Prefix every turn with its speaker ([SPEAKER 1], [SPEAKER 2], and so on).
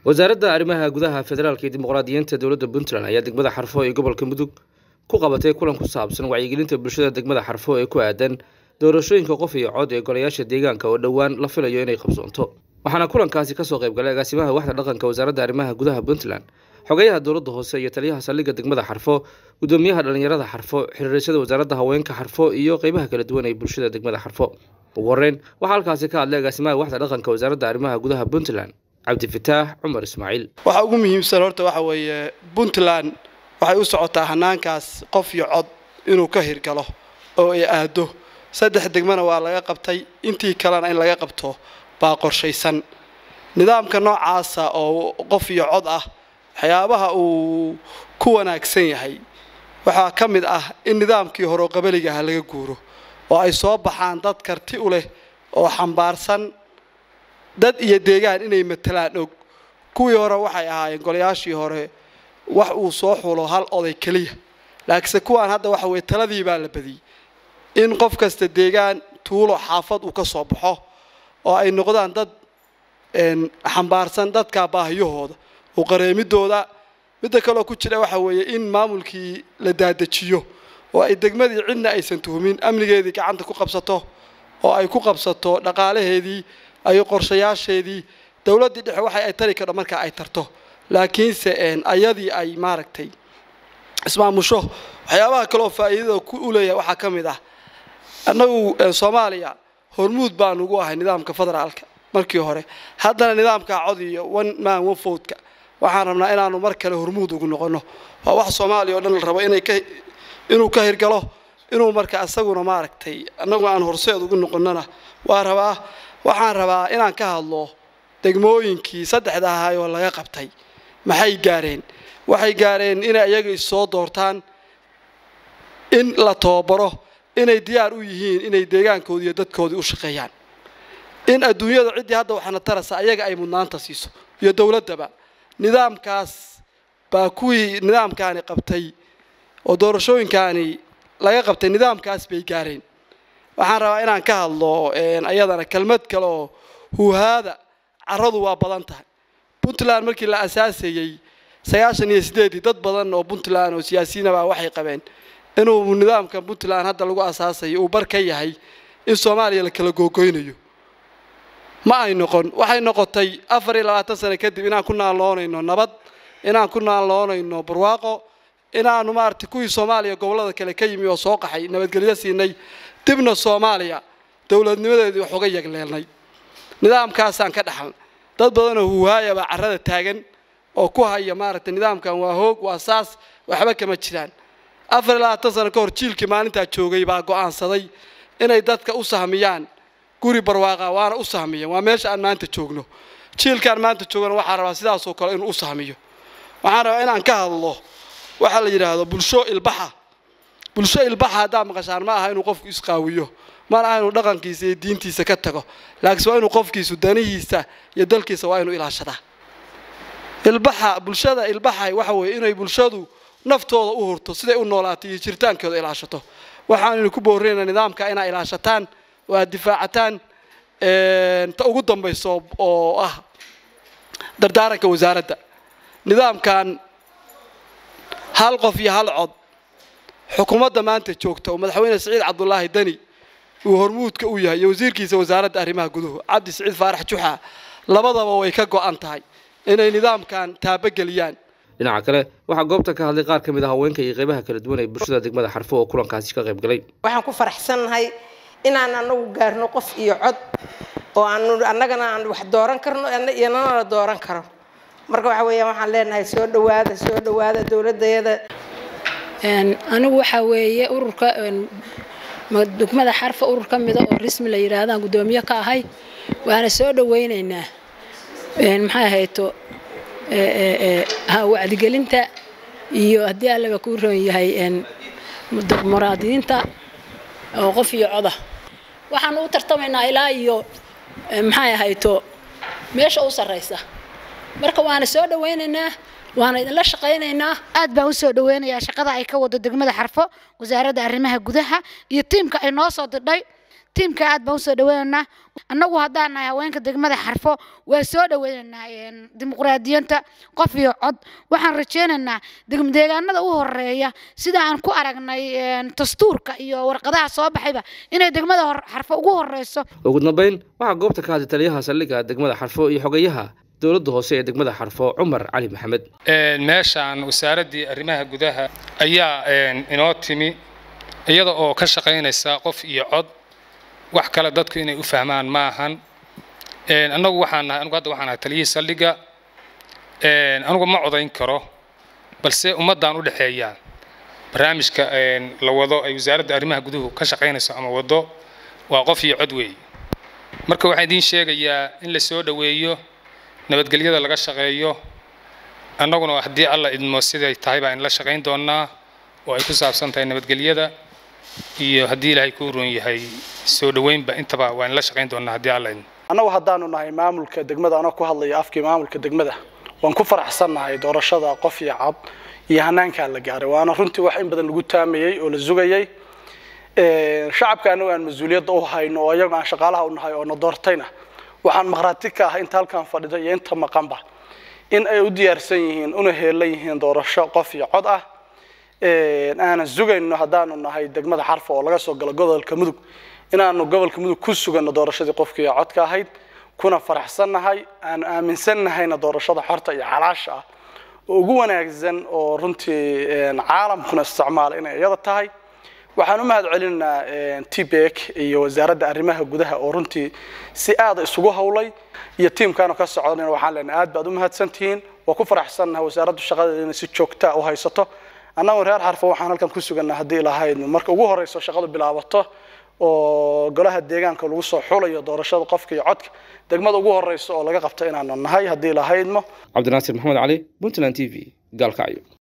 [SPEAKER 1] wasaaradda arrimaha gudaha federaalka iyo dimuqraadiyiinta dowladda puntland ayaa degmada xarfo ee gobolka mudug ku qabatay kulan ku saabsan wacyigelinta bulshada degmada xarfo ee ku aadan doorashooyinka qof iyo cod ee golayaasha deegaanka oo dhowaan la filayo inay qabsoonto waxaana kulankaasi kasoo qayb galay agaasimaha waxda dhaqanka wasaaradda arrimaha gudaha puntland xogeyaha dowladda hoose iyo taliyaha saldhigga degmada xarfo gudoomiyaha dhalinyarada xarfo xiriirashada wasaaradda haweenka xarfo iyo qeybaha kala duwan ee bulshada degmada xarfo ugu horeyn waxaa halkaasi ka hadlay agaasimaha waxda dhaqanka wasaaradda arrimaha gudaha puntland cabdifataax cumar ismaaciil
[SPEAKER 2] waxa ugu muhiimsan horta waxa weeye puntland waxay u socotaa hanaankaas qof iyo cod inuu ka hirgalo oo ay aado saddex degmana waa laga qabtay intii kalena in laga qabto baa qorshaysan nidaamka noocaasa oo qof iyo cod ah waxyaabaha uu ku wanaagsan yahay waxaa ka mid ah in nidaamkii horeo qabaliga ah laga guuro oo ay soo baxaan dad karti u leh oo xambaarsan dad iyo deegaan inay matalaan og kuwii hore waxay ahaayeen golayaashii hore wax uu soo xulo hal oday keliya laakiinse kuwaan hadda waxa weye taladii baa la badiyey in qof kasta deegaan tuulo xaafad uu ka soo baxo oo ay noqdaan dad xambaarsan dadka baahiyahooda oo qareemidooda midda kaleo ku jira waxa weeye in maamulkii la daadajiyo oo ay degmadii cidna aysan tuhumin amnigeedii gacanta ku qabsato oo ay ku qabsato dhaqaalaheedii ay qorshayaasheedii dowladdii dhexe waxa ay tari kardho markaa ay tarto laakiinse ayadii ay maaragtay ismaamusho waxyaabaha kaleoo faa'iidada u leeyahay waxaa ka mid ah annagu soomaaliya hormuud baan ugu ahay nidaamka federaalka markii hore haddana nidaamka cod iyo one man one votka waxaan rabnaa inaanu mar kale hormuud ugu noqono waa wax soomaaliya oo dhan la rabo inay ka inuu ka hirgalo inuu marka isaguna maaragtay annagu aan horseed ugu noqonona waa rabaa waxaan rabaa inaan ka hadlo degmooyinkii saddexda ahay oo laga qabtay maxay gaareen waxay gaareen inay iyaga issoo doortaan in la tababaro inay diyaar u yihiin inay deegaankoodii iyo dadkoodii u shaqeeyaan in adduunyada ciddii hadda waxaana tarasa ayaga ay mudnaanta siiso iyo dowladdaba nidaamkaas baa kuwii nidaamkaani qabtay oo doorashooyinkaani laga qabtay nidaamkaas bay gaareen waxaan rabaa inaan ka hadlo ayadana kelmad kale oo huuhaada caradu waa badan tahay puntland markii la asaasayey sagaashan iyo sideedii dad badan oo puntland oo siyaasiyiinaba waxay qabeen inuu nidaamka puntland hadda lagu asaasayo uu bar ka yahay in soomaaliya la kala googoynayo ma ay noqon waxay noqotay afar iyo labaatan sano kadib inaan ku naalloonayno nabad inaan ku naalloonayno barwaaqo inaanu maaragtay kuwii soomaaliya gobollada kale ka yimi oo soo qaxay nabadgelyo siinay dibna soomaaliya dowladnimadeedii wax uga yagleelnay nidaamkaasaan ka dhaxal dad badanoo huuhaaya baa carrada taagan oo ku haya maaragtay nidaamkan waa hoog waa saas waxba kama jiraan afar iyo labaatan sano ka hor jiilkii maalintaa joogay baa go'aansaday inay dadka u sahmiyaan guri barwaaqa waana u sahmiyeen waa meesha aan maanta joogno jiilkaan maanta joogana waxaa rabaa sidaasoo kale inuu u sahmiyo waxaan rabaa inaan ka hadlo waxaa la yidhaahdo bulsho ilbaxa bulsho ilbaxa haddaa maqashaan ma aha inuu qofku isqaawiyo mana aha inuu dhaqankiisa iyo diintiisa ka tago laakiinse waa inuu qofkiisu danihiisa iyo dalkiisa waa inuu ilaashadaa ilbaxa bulshada ilbaxa waxa weeye inay bulshadu naftooda u hurto siday u noolaato iyo jiritaankooda ilaashato waxaanaynu ku boorinaynaa nidaamka inaa ilaashataan oo aad difaacataan ta ugu dambayso oo ah dardaaranka wasaaradda nidaamkan hal qof iyo hal cod xukuumadda maanta joogta oo madaxweyne siciid cabdulaahi deni uu hormuudka u yahay iyo wasiirkiisa wasaaradda arrimaha guduhu cabdi siciid faarax juxa labadaba way ka go'an tahay inay nidaamkan taabageliyaan
[SPEAKER 1] dhinaca kale waxaa goobta ka hadlay qaar ka mid a haweenka iyo qeybaha kala duwan ee bulshada degmada xarfo oo kulankaasi ka qayb galay
[SPEAKER 3] waxaan ku faraxsannahay inaan anagu gaarno qof iyo cod oo aanu annagana aan wax dooran karno iyanana la dooran karo marka waxa weeyaan waxaan leenahay soo dhawaada soo dhawaada dowladayada
[SPEAKER 4] anigu waxaa weeye ururka degmada xarfa urur ka mida oo rismi la yidhaahdaan guddoomiye ka ahay waana soo dhawaynaynaa maxay ahayto wacdigelinta iyo haddii allaba kuu roon yahay muraadiyiinta oo qof iyo coda waxaanu u tartamaynaa ilaa iyo maxay ahayto meesha u sarraysa marka waana soo dhawaynaynaa waana idinla shaqaynaynaa
[SPEAKER 5] aad baan usoo dhaweynayaa shaqada ay ka wado degmada xarfo wasaaradda arrimaha gudaha iyo tiimka ay noo soo dirdhay tiimka aad baan usoo dhaweynaynaa annagu haddaan nahay haweenka degmada xarfo waa soo dhaweynaynaa dimuqraadiyanta qof iyo cod waxaan rajeynaynaa deegaanada u horeeya sida aan ku aragnay dastuurka iyo warqadaha soo baxayba inay degmada xarfo ugu horeyso
[SPEAKER 1] ugu dambeyn waxaa goobta ka hadlay taliyaha saldhigga degmada xarfo iyo xogayaha dowladda hoose ee degmada xarfo cumar cali maxamed
[SPEAKER 6] meeshaan wasaaraddii arrimaha gudaha ayaa inoo timi iyada oo ka shaqaynaysa qof iyo cod wax kale dadku inay u fahmaan ma ahan annagu waxaan nahay anugu hadda waxaan nahay taliyihii saldhigga anugu ma codayn karo balse ummaddaan u dhexeeyaa barnaamijka la wado ay wasaaradda arrimaha guduhu ka shaqaynayso ama wado waa qof iyo cod weeye marka waxaan idiin sheegayaa in la soo dhoweeyo nabadgelyada laga shaqeeyo annaguna haddii alla idmo siday tahay baan la shaqayn doonaa oo ay ku saabsan tahay nabadgelyada iyo haddii ilaahay kuu roon yahay soo dhoweynba intaba waan la shaqayn doonaa haddii alla idmo
[SPEAKER 2] annagu haddaanu nahay maamulka degmada anoo ku hadlaya afkii maamulka degmada waan ku faraxsannahay doorashada qof iyo cad iyo hanaankaa la gaaray waana runtii wax in badan lagu taamayey oo la sugayey shacabka annagu aan mas-uuliyadda u hayno oo iyagu aan shaqaalaha u nahay oo na doortayna waxaan maqhraati ka ah inta halkan fadhida iyo inta maqanba in ay u diyaarsan yihiin una heelan yihiin doorasho qof iyo cod ah aanan sugayno haddaanu nahay degmada xarfa oo laga soo galo gobolka mudug inaanu gobolka mudug ku sugano doorashadii qofka iyo codka ahayd kuna faraxsannahay aan aaminsannahayna doorashada xorta iyo xalaasha ah oo ugu wanaagsan oo runtii caalamkuna isticmaala inay iyada tahay waxaan u mahad celinaynaa tbek iyo wasaaradda arrimaha gudaha oo runtii si aada isugu howlay iyo tiimkaanu ka socdanayna waxaan leenahay aad baad u mahadsantihiin waa ku faraxsannahay wasaaraddu shaqadeeda inay si joogtaa u haysato annagu reer xarfo waxaan halkan ku suganaa haddii lahayd marka ugu horeyso shaqadu bilaabato oo golaha deegaanka lagu soo xulayo doorashada qofka iyo codka degmada ugu horeyso oo laga qabto inaanu nahay haddii lahaydmo
[SPEAKER 1] cabdinaasir maxamed cali puntland t v gaalkacyo